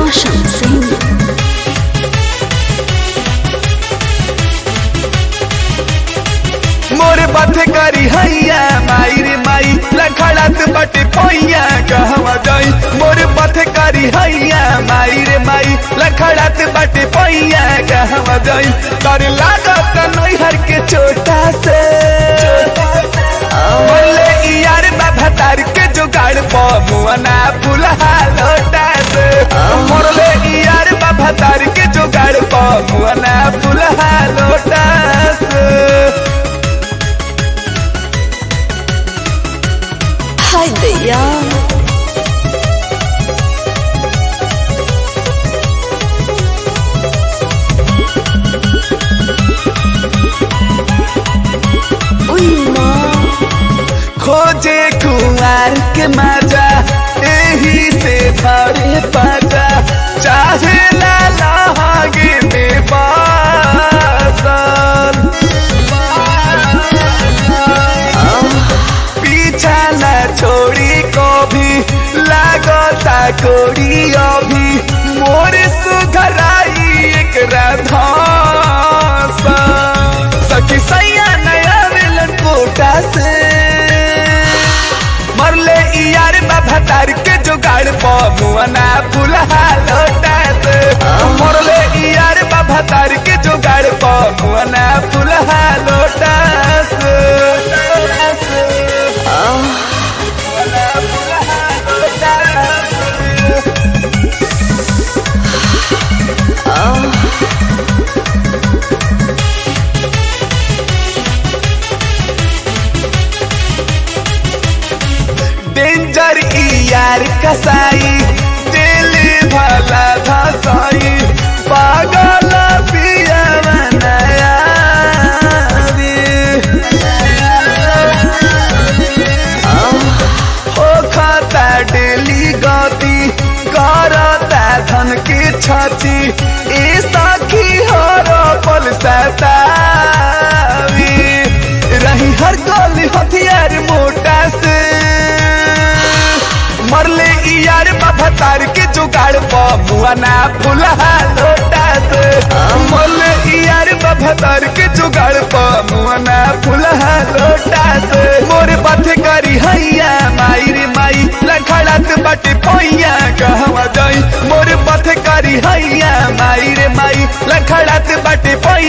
Roshan Singh. मोर बाथे करी हैया माई रे माई लखड़ात बटे पैया कहवा जाई मोर बाथे करी हैया माई रे माई लखड़ात बटे पैया कहवा जाई कर लागत नैहर के छोटा से बोले ई यार बाबा तार के जुगाड़ प मुअना फुलहा लोटा से मोरले ई यार बाबा तार के जुगाड़ प मुअना फुलहा लोटा से Hi there. Uy, माँ खोजे कुमार के मजा यही से भरे पाजा चाहे ला लागे में बासल पीछा न छोड़ी को भी लागता कोड़ी अभी मोर सुधराई एक राधा सखी सैया नया मिलन कोटा से मरले ई यार बाबा तार के जुगाड़ प मुअना फुलहा लोटा से मरले ई यार बाबा तार के जुगाड़ प मुअना फुलहा लोटा से मुअना फुलहा लोटा से। डेंजर ई यार कसाई दिल भला धसाई पागल पिया नया हो खाता डेली गति करता धन की छाती ई साखी हो पल सतावी रही हर गली हथियार मोटा से मरले ई यार बाबा तार के जुगाड़ प मुआना फुलहा लोटा से मरले ई यार बाबा तार के जुगाड़ प मुआना फुलहा लोटा से मोर बाथे करी हैया माई रे माई लखड़ात बटे पैया कहवा जाई मोर बाथे करी हैया माई रे माई लखड़ात बटे पैया